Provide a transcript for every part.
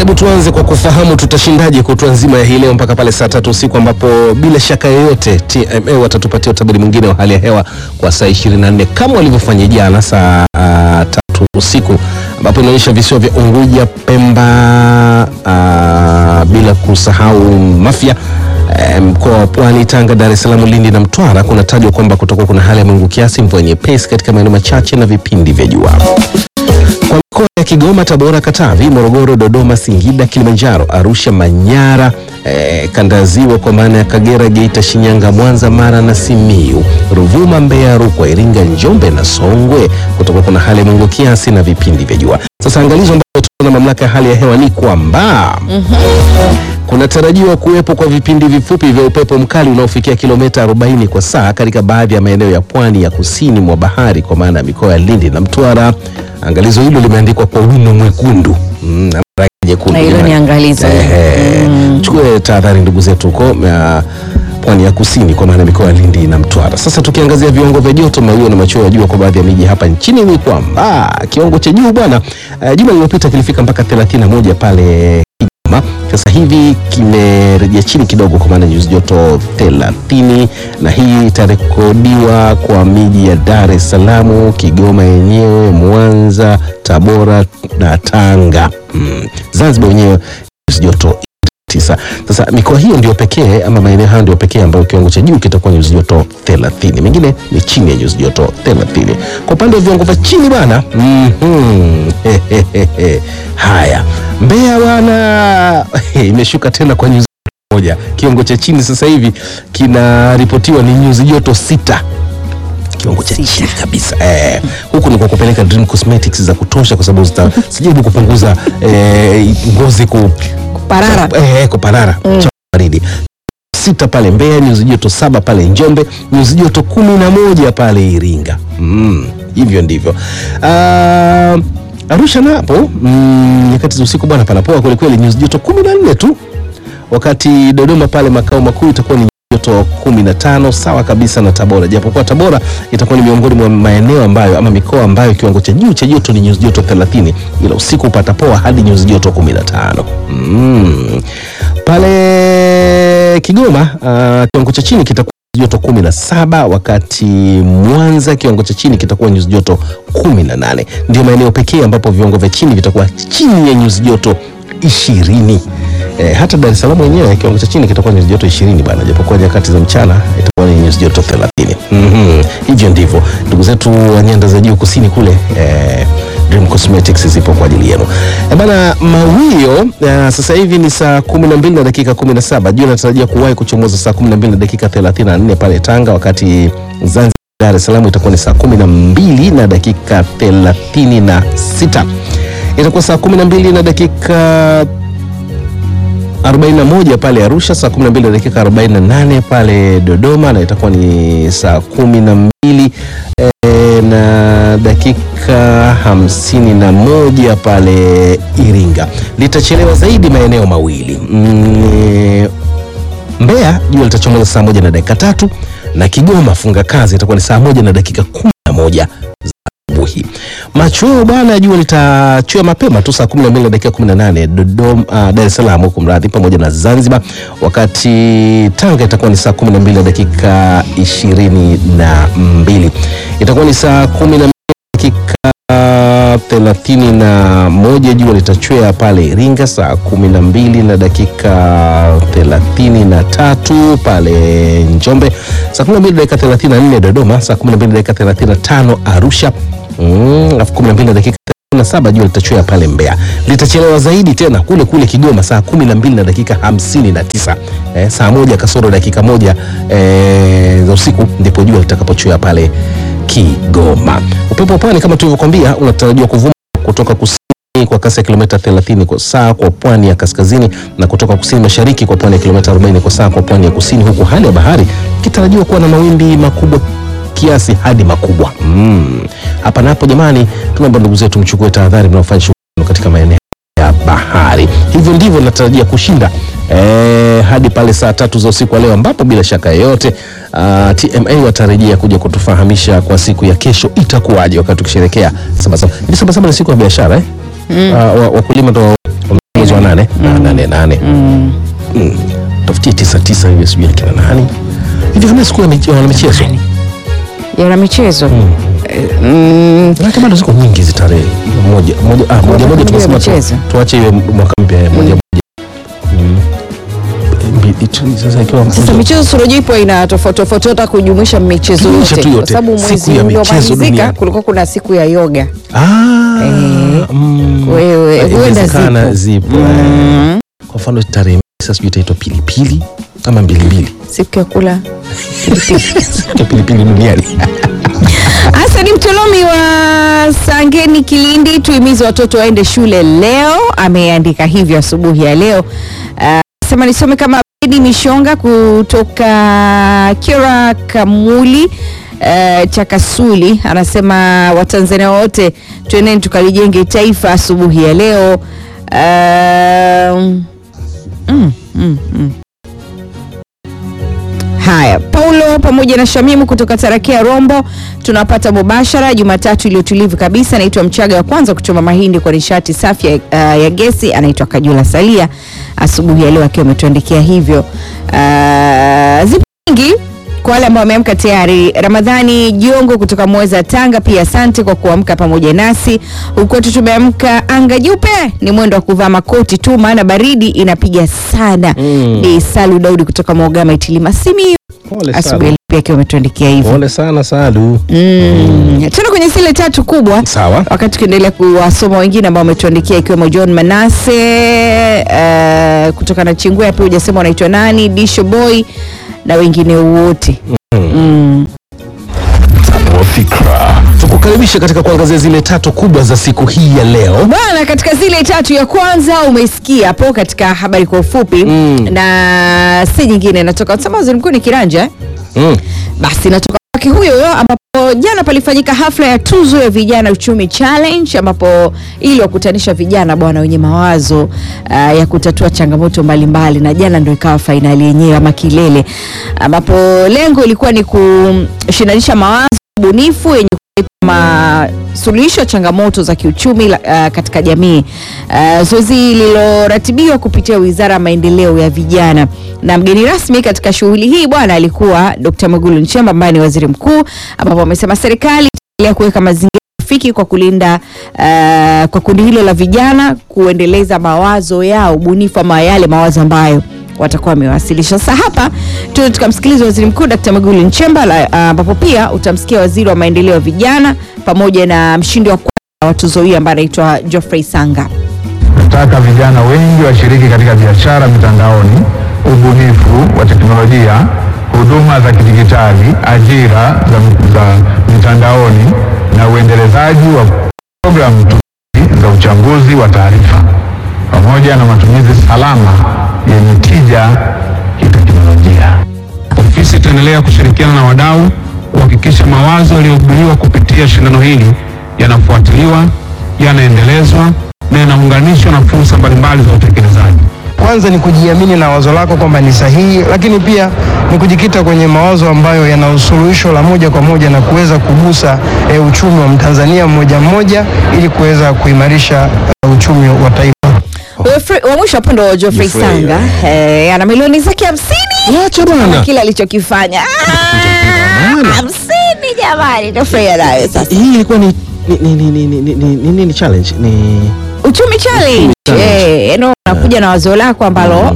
Hebu tuanze kwa kufahamu tutashindaje kutwa nzima ya hii leo mpaka pale saa tatu usiku ambapo bila shaka yoyote TMA watatupatia utabiri mwingine wa hali ya hewa kwa saa 24 kama walivyofanya jana saa uh, tatu usiku ambapo inaonyesha visiwa vya Unguja, Pemba uh, bila kusahau Mafia eh, mkoa wa Pwani, Tanga, Dar es Salaam, Lindi na Mtwara kunatajwa kwamba kutakuwa kuna hali ya mawingu kiasi, mvua nyepesi katika maeneo machache na vipindi vya jua kwa mikoa ya Kigoma, Tabora, Katavi, Morogoro, Dodoma, Singida, Kilimanjaro, Arusha, Manyara, eh, kanda ya ziwa kwa maana ya Kagera, Geita, Shinyanga, Mwanza, Mara na Simiu, Ruvuma, Mbeya, Rukwa, Iringa, Njombe na Songwe kutakuwa kuna hali ya mawingu kiasi na vipindi vya jua. Sasa angalizo ambayo tuna mamlaka ya hali ya hewa ni kwamba kunatarajiwa kuwepo kwa vipindi vifupi vya upepo mkali unaofikia kilomita 40 kwa saa katika baadhi ya maeneo ya pwani ya kusini mwa bahari kwa maana ya mikoa ya Lindi na Mtwara. Angalizo hilo limeandikwa kwa wino mwekundu mm, na rangi nyekundu. Na hilo ni jamani. angalizo. Ehe. Chukue tahadhari ndugu zetu huko ya pwani ya kusini kwa maana ya mikoa ya Lindi na Mtwara. Sasa tukiangazia viwango vya joto, mawio na machweo ya jua kwa baadhi ya miji hapa nchini ni kwamba kiwango cha juu bwana, uh, juma lililopita kilifika mpaka 31 pale Kigoma. Sasa hivi kimerejea chini kidogo kwa maana nyuzi joto 30, na hii itarekodiwa kwa miji ya Dar es Salaam, Kigoma yenyewe, Mwanza, Tabora na Tanga. Mm. Zanzibar wenyewe nyuzi joto tisa. Sasa mikoa hiyo ndio pekee ama maeneo hayo ndio pekee ambayo kiwango cha juu kitakuwa nyuzi joto 30, mengine ni chini ya nyuzi joto 30. Kwa upande wa viwango vya chini bwana, mhm, hehehe. haya Mbeya bwana imeshuka tena kwa nyuzi moja. Kiwango cha chini sasa hivi kinaripotiwa ni nyuzi joto sita kiwango cha Sita. chini kabisa eh, huku ni kwa kupeleka Dream Cosmetics za kutosha kwa sababu zita sijaribu kupunguza eh, ngozi ku Parara. eh, kuparara cha baridi sita pale Mbeya, nyuzi joto saba pale Njombe, nyuzi joto kumi na moja pale Iringa. Mm, hivyo ndivyo. Ah, Arusha napo mm, nyakati za usiku bwana panapoa kwelikweli, nyuzi joto kumi na nne tu, wakati Dodoma pale makao makuu itakuwa ni joto 15 sawa kabisa na Tabora, japokuwa Tabora itakuwa ni miongoni mwa maeneo ambayo ama mikoa ambayo kiwango cha juu cha joto ni nyuzi joto 30, ila usiku upata poa hadi nyuzi joto 15. Mm. Pale Kigoma uh, kiwango cha chini kitakuwa nyuzi joto 17, wakati Mwanza kiwango cha chini kitakuwa nyuzi joto 18. Ndio maeneo pekee ambapo viwango vya chini vitakuwa chini ya nyuzi joto ishirini. Eh, hata Dar es Salaam wenyewe kiwango cha chini kitakuwa nyuzi joto ishirini bwana, japokuwa nyakati za mchana itakuwa ni nyuzi joto thelathini. Mhm. Hivyo ndivyo ndugu zetu wa nyanda za juu kusini kule eh, Dream Cosmetics zipo kwa ajili yenu. Eh, bana mawio eh, sasa hivi ni saa 12 na dakika 17. Jua inatarajia kuwahi kuchomoza saa 12 na dakika 34 pale Tanga, wakati Zanzibar Dar es Salaam itakuwa ni saa 12 na dakika 36. Itakuwa saa 12 na dakika 41 pale Arusha, saa 12 na dakika 48 pale Dodoma, na itakuwa ni saa 12 e, na dakika 51 pale Iringa. Litachelewa zaidi maeneo mawili mm, Mbeya jua litachomoza saa moja na dakika tatu na Kigoma funga kazi itakuwa ni saa moja na dakika kumi na moja za asubuhi. Machweo bwana, jua litachwea mapema tu saa 12 na dakika 18 Dodoma, uh, Dar es Salaam huko mradhi, pamoja na Zanzibar, wakati Tanga itakuwa ni saa 12 na dakika 22 itakuwa ni saa 12 na dakika thelathini na moja jua litachwea pale Iringa saa kumi na mbili na dakika thelathini na tatu pale Njombe saa kumi na mbili na dakika thelathini na nne Dodoma saa kumi na mbili na dakika thelathini na tano Arusha mm, alafu kumi na mbili na dakika na saba jua litachwea pale Mbeya. Litachelewa zaidi tena kule kule Kigoma saa kumi na mbili na dakika hamsini na tisa eh, saa moja kasoro dakika moja eh, za usiku ndipo jua litakapochwea pale Kigoma. Upepo wa pwani kama tulivyokwambia unatarajiwa kuvuma kutoka kusini kwa kasi ya kilomita 30 kwa saa kwa pwani ya kaskazini na kutoka kusini mashariki kwa pwani ya kilomita 40 kwa saa kwa pwani ya kusini, huku hali ya bahari ikitarajiwa kuwa na mawimbi makubwa kiasi hadi makubwa. Mm. Hapa napo jamani, tunaomba ndugu zetu mchukue tahadhari mnaofanya shughuli katika maeneo ya bahari. Hivyo ndivyo natarajia kushinda eh, hadi pale saa tatu za usiku wa leo, ambapo bila shaka yoyote uh, TMA watarejea kuja kutufahamisha kwa siku ya kesho itakuwaje, wakati tukisherekea Sabasaba. Hivi Sabasaba ni siku ya biashara eh? Uh, wa- wakulima ndo mwezi wa nane na nane nane Mm. Mm. tafutie tisa tisa hivi sijui akina nani hivi kama siku ya mich- wana michezo yana michezo Mm. Eh, mm, Maanake bado ziko nyingi hizi tarehe moja moja ah, moja moja moja tunasema tu- michezo. tuache iwe mwaka mpya eh, moja moja Mm. Mbili tu, sasa ikiwa sasa michezo surojua ipo ina tofauti tofauti hata kujumuisha michezo Jumuisha yote tu kwa yote. sababu Siku mwezi ya michezo uliomalizika duniani. kulikuwa kuna siku ya yoga Ah, Eh. mm. Wewe, Eh, huenda inawezekana zipo. zipo eh. Mm. kwa mfano tarehe sasa sijui itaitwa pilipili ama mbilimbili siku ya kula Siku ya pilipili duniani Hasani Mtolomi wa Sangeni Kilindi, tuhimize watoto waende shule leo. Ameandika hivyo asubuhi ya leo. Ah, Sema nisome kama Bedi Mishonga kutoka Kira Kamuli uh, Chakasuli anasema Watanzania wote tuendeni tukalijenge taifa asubuhi ya leo. Ah, mm, mm, mm. Haya, Paulo pamoja na Shamimu kutoka Tarakia Rombo tunapata mubashara Jumatatu iliyotulivu kabisa. Naitwa Mchaga wa kwanza kuchoma mahindi kwa nishati safi ya, uh, ya gesi, anaitwa Kajula Salia, asubuhi ya leo akiwa ametuandikia hivyo. Uh, zipo nyingi kwa wale ambao wameamka tayari. Ramadhani Jongo kutoka Mweza Tanga, pia asante kwa kuamka pamoja nasi. Huku kwetu tumeamka anga jeupe, ni mwendo wa kuvaa makoti tu, maana baridi inapiga sana. Mm. Ni Salu Daudi kutoka Mogama Itilima Simiyu, pole asubuhi ya leo pia akiwa ametuandikia hivyo. pole sana Salu Mm. Tena kwenye zile tatu kubwa sawa wakati tukiendelea kuwasoma wengine ambao wametuandikia ikiwemo John Manase uh, kutoka na Chingwea, pia hujasema wanaitwa nani, Disho Boy na wengine wote mm. tukukaribisha katika kuangazia zile tatu kubwa za siku hii ya leo Bwana, katika zile tatu ya kwanza umesikia hapo katika habari kwa ufupi Mm. na si nyingine inatoka sema waziri mkuu ni Kiranja eh? mm. basi inatoka kwake huyo huyo ambapo jana palifanyika hafla ya tuzo ya vijana uchumi challenge ambapo ili wakutanisha vijana bwana wenye mawazo uh, ya kutatua changamoto mbalimbali na jana ndo ikawa fainali yenyewe ama kilele ambapo lengo ilikuwa ni kushindanisha mawazo bunifu yenye kuleta masuluhisho ya changamoto za kiuchumi la- uh, katika jamii. Uh, zoezi lililoratibiwa kupitia Wizara ya Maendeleo ya Vijana na mgeni rasmi katika shughuli hii bwana alikuwa Dr. Mwigulu Nchemba ambaye ni waziri mkuu, ambapo amesema serikali itaendelea kuweka mazingira rafiki kwa kulinda uh, kwa kundi hilo la vijana kuendeleza mawazo yao bunifu ama yale mawazo ambayo watakuwa wamewasilisha. Sasa hapa tuende tukamsikiliza waziri mkuu Dr. Mwigulu Nchemba la- ambapo pia utamsikia waziri wa maendeleo ya vijana pamoja na mshindi wa kwanza wa tuzo hii ambaye anaitwa Geoffrey Sanga. Nataka vijana wengi washiriki katika biashara mitandaoni, ubunifu wa teknolojia, huduma za kidijitali, ajira za, za mitandaoni na uendelezaji wa programu tumizi za uchambuzi wa taarifa pamoja na matumizi salama yenye tija kiteknolojia. Ofisi itaendelea kushirikiana na wadau kuhakikisha mawazo yaliyobuniwa kupitia shindano hili yanafuatiliwa, yanaendelezwa na yanaunganishwa na fursa mbalimbali za utekelezaji. Kwanza ni kujiamini na wazo lako kwamba ni sahihi, lakini pia ni kujikita kwenye mawazo ambayo yana usuluhisho la moja kwa moja na kuweza kugusa e, uchumi wa Mtanzania mmoja mmoja ili kuweza kuimarisha e, uchumi wa taifa. Geoffrey- wa mwisho hapo ndo Geoffrey Geoffrey, Sanga eh, ana milioni zake hamsini Acha na bwana kile alichokifanya Ah, hamsini jamani, Geoffrey anayo sasa. hii ilikuwa ni ni ni ni ni ni ni ni ni ni challenge ni Uchumi challenge challenge. eh, eno unakuja na wazo lako ambalo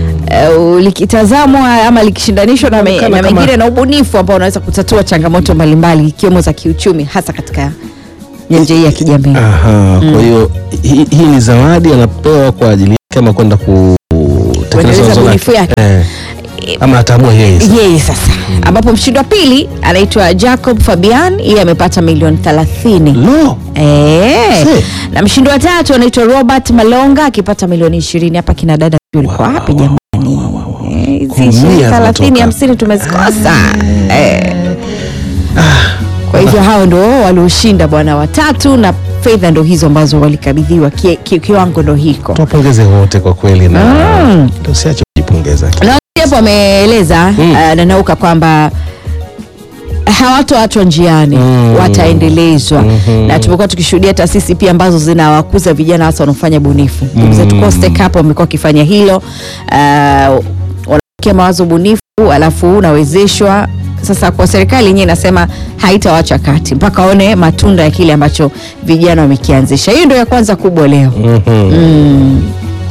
uh, likitazamwa ama likishindanishwa na, me, Inaonekana na kama- mengine na ubunifu ambao unaweza kutatua changamoto mbalimbali ikiwemo za kiuchumi hasa katika nyanja hii ya kijamii. aha kwa hiyo hii hii ni zawadi anapewa kwa ajili yake ama kwenda kutekeleza Kuendeleza wazo bunifu lake yake. eh. ama ataamua yeye sasa. yeye sasa ambapo mshindi wa pili anaitwa Jacob Fabian yeye amepata milioni 30 lo Eh, Se. na mshindi wa tatu anaitwa Robert Malonga akipata milioni 20 hapa kina dada ulikuwa wapi jamani Eh, hizi Kumia ishirini, thelathini zinatoka. hamsini tumezikosa Eh. kwa hivyo hao ndo walioshinda bwana watatu na fedha ndo hizo ambazo walikabidhiwa ki, ki, kiwango ndo hiko tuwapongeze wote kwa kweli na Mm. ndio usiache kujipongeza na hapo ameeleza Mm. uh, nanauka kwamba hawatoachwa njiani Mm. wataendelezwa Mhm. na tumekuwa tukishuhudia taasisi pia ambazo zinawakuza vijana hasa wanaofanya bunifu ndugu zetu Mm. Coste Cup wamekuwa wakifanya hilo uh, wanakia mawazo bunifu alafu unawezeshwa sasa kwa serikali yenyewe inasema haitawacha kati mpaka waone matunda ya kile ambacho vijana wamekianzisha hiyo ndio ya kwanza kubwa leo Mhm.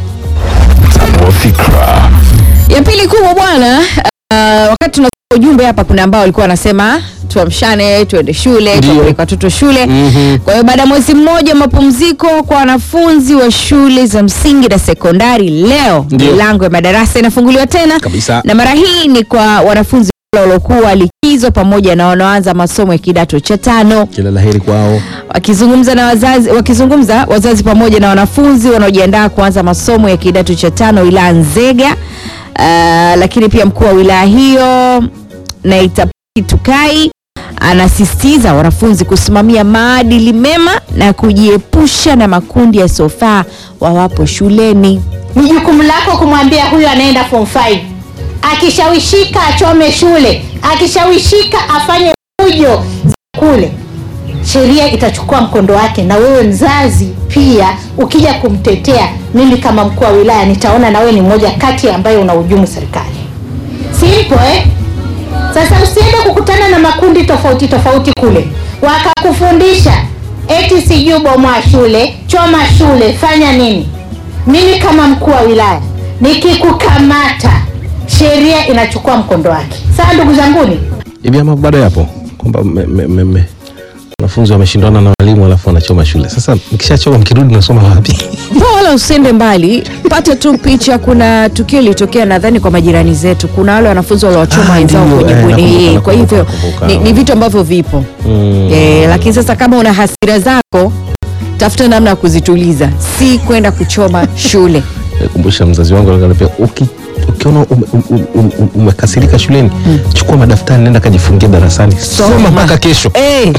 ya pili kubwa bwana uh, wakati tunasoma ujumbe hapa kuna ambao walikuwa wanasema tuamshane tuende shule Ndio. tuwapeleke watoto shule Mhm. kwa hiyo baada ya mwezi mmoja wa mapumziko kwa wanafunzi wa shule za msingi na sekondari leo Ndio. milango ya madarasa inafunguliwa tena Kabisa. na mara hii ni kwa wanafunzi wale waliokuwa likizo pamoja na wanaoanza masomo ya kidato cha tano kila laheri kwao wakizungumza na wazazi wakizungumza wazazi pamoja na wanafunzi wanaojiandaa kuanza masomo ya kidato cha tano wilaya Nzega. Uh, lakini pia mkuu wa wilaya hiyo Naitapaki Tukai anasisitiza wanafunzi kusimamia maadili mema na kujiepusha na makundi yasiyofaa wawapo shuleni. ni jukumu lako kumwambia huyu anaenda form 5 akishawishika achome shule akishawishika afanye fujo kule sheria itachukua mkondo wake na wewe mzazi pia ukija kumtetea mimi kama mkuu wa wilaya nitaona na wewe ni mmoja kati ambayo unahujumu serikali simple eh? sasa usiende kukutana na makundi tofauti tofauti kule wakakufundisha eti sijui bomoa shule choma shule fanya nini mimi kama mkuu wa wilaya nikikukamata sheria inachukua mkondo wake sawa ndugu zanguni hivi ama bado yapo kwamba me- me- me- me- wanafunzi wameshindana na walimu alafu wanachoma shule sasa mkishachoma mkirudi nasoma wapi Mbona wala usiende mbali, pata tu picha. Kuna tukio lilitokea nadhani kwa majirani zetu, kuna wale wanafunzi waliwachoma Ah, wenzao ndio, kwenye eh, bweni. nakumbuka, Eh, Kwa hivyo nakumbuka, nakumbuka. ni, ni vitu ambavyo vipo Mm. eh, lakini sasa kama una hasira zako tafuta namna ya kuzituliza, si kwenda kuchoma shule. kumbusha mzazi wangu aliniambia uki ukiona ume- ume- ume- ume- umekasirika shuleni chukua madaftari nenda kajifungia darasani soma mpaka kesho Eh,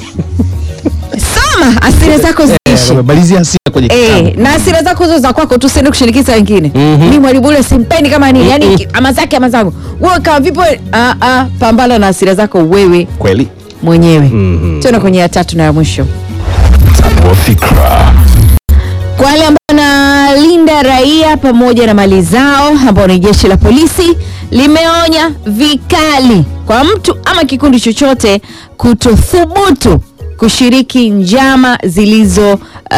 soma hasira zako ziishi. malizia hasira kwenye Eh, kitabu na hasira zako hizo za kwako tusiende kushirikisha wengine Mhm. mi mwalimu ule simpendi kama nini yani Mhm. ki- ama zake ama zangu wewe kama vipo ah, ah, pambana na hasira zako wewe kweli mwenyewe Mhm. tuende kwenye ya tatu na ya mwisho kwa wale ambao wanalinda raia pamoja na mali zao ambao ni jeshi la polisi limeonya vikali kwa mtu ama kikundi chochote kutothubutu kushiriki njama zilizo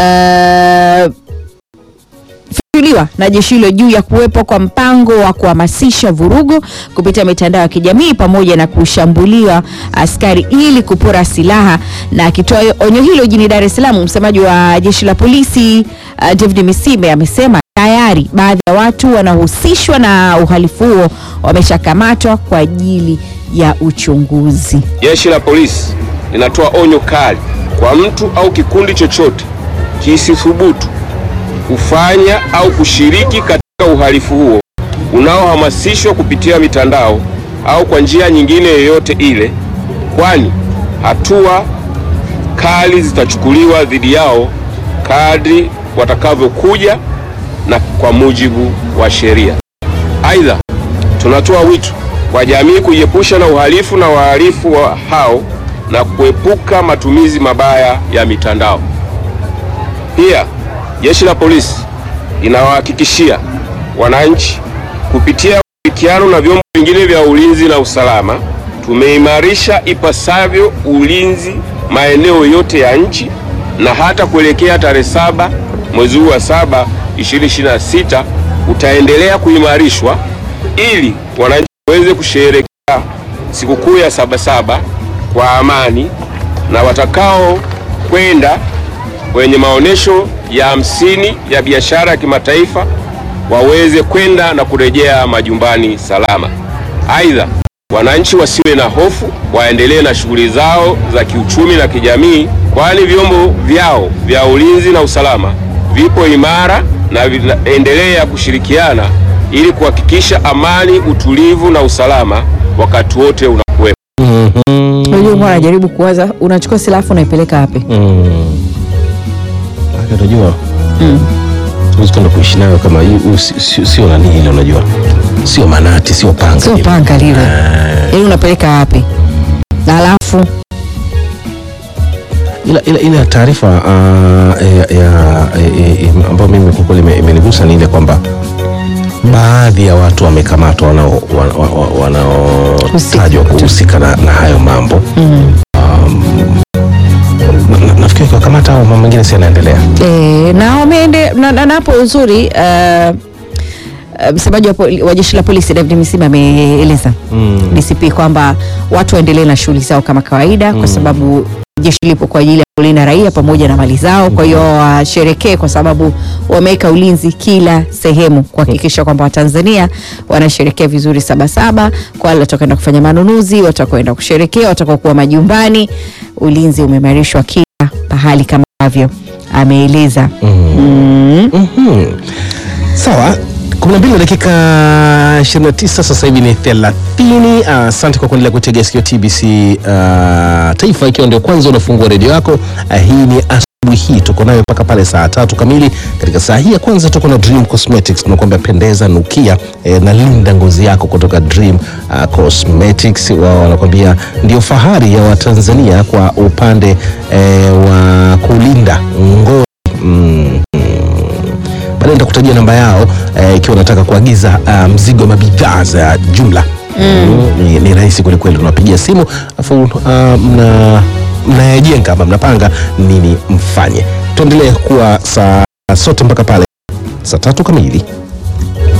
uh, fichuliwa na jeshi hilo juu ya kuwepo kwa mpango wa kuhamasisha vurugu kupitia mitandao ya kijamii pamoja na kushambuliwa askari ili kupora silaha. Na akitoa onyo hilo jijini Dar es Salaam, msemaji wa jeshi la polisi uh, David Misime amesema tayari baadhi ya watu wanaohusishwa na uhalifu huo wameshakamatwa kwa ajili ya uchunguzi. Jeshi la polisi linatoa onyo kali kwa mtu au kikundi chochote kisithubutu kufanya au kushiriki katika uhalifu huo unaohamasishwa kupitia mitandao au kwa njia nyingine yoyote ile, kwani hatua kali zitachukuliwa dhidi yao kadri watakavyokuja na kwa mujibu wa sheria. Aidha, tunatoa wito kwa jamii kujiepusha na uhalifu na wahalifu wa hao na kuepuka matumizi mabaya ya mitandao. Pia jeshi la polisi linawahakikishia wananchi kupitia ushirikiano na vyombo vingine vya ulinzi na usalama, tumeimarisha ipasavyo ulinzi maeneo yote ya nchi na hata kuelekea tarehe saba mwezi huu wa saba 2026 utaendelea kuimarishwa ili wananchi waweze kusherehekea sikukuu ya Sabasaba kwa amani na watakao kwenda kwenye maonyesho ya hamsini ya biashara ya kimataifa waweze kwenda na kurejea majumbani salama. Aidha, wananchi wasiwe na hofu, waendelee na shughuli zao za kiuchumi na kijamii, kwani vyombo vyao vya ulinzi na usalama vipo imara na vinaendelea kushirikiana ili kuhakikisha amani, utulivu na usalama wakati wote unakuwepo. Unajua, mbona najaribu kuwaza, unachukua silaha afu unaipeleka wapi? Mm. Maana unajua huwezi kwenda kuishi nayo kama hii- huu si- si- sio nani ile unajua sio manati sio panga Sio ile. panga lile, yaani unapeleka wapi? alafu ila, ila, ila taarifa uh, ya, ya, eh, eh, ambayo mimi kwa kweli ime- imenigusa ni ile kwamba baadhi ya watu wamekamatwa wanao- wa- wa- wa- wanaotajwa kuhusika na, na hayo mambo um, na- na- nafikiri kiwakamata au mambo mengine si yanaendelea E, na wameende na, na, na hapo uzuri uh, uh, msemaji wa, poli- wa jeshi la polisi David Misima ameeleza Mm. DCP kwamba watu waendelee na shughuli zao kama kawaida kwa sababu jeshi lipo kwa ajili ya kulinda raia pamoja na mali zao. Kwa hiyo washerekee kwa sababu wameweka ulinzi kila sehemu kuhakikisha kwamba Watanzania wanasherekea vizuri Sabasaba. Kwa wale watakwenda kufanya manunuzi, watakwenda kusherekea, watakokuwa majumbani, ulinzi umeimarishwa kila pahali kama ambavyo ameeleza. Mm. Mhm. Sawa, 12 na dakika 29 sasa hivi ni 30. Asante kwa kuendelea kutegea sikio TBC uh, Taifa, ikiwa ndio kwanza unafungua redio yako. Uh, hii ni asubuhi hii tuko nayo mpaka pale saa tatu kamili. Katika saa hii ya kwanza tuko na Dream Cosmetics, tunakuambia pendeza, nukia eh, na linda ngozi yako kutoka Dream uh, Cosmetics. Wao wanakuambia ndio fahari ya Watanzania kwa upande eh, wa kulinda ngozi mm, baadaye nitakutajia namba yao eh, ikiwa unataka kuagiza ah, mzigo wa bidhaa za jumla mm. ni, ni rahisi kwelikweli unapigia simu afu ah, mna mnayajenga ama mnapanga nini mfanye tuendelee kuwa saa sote mpaka pale saa tatu kamili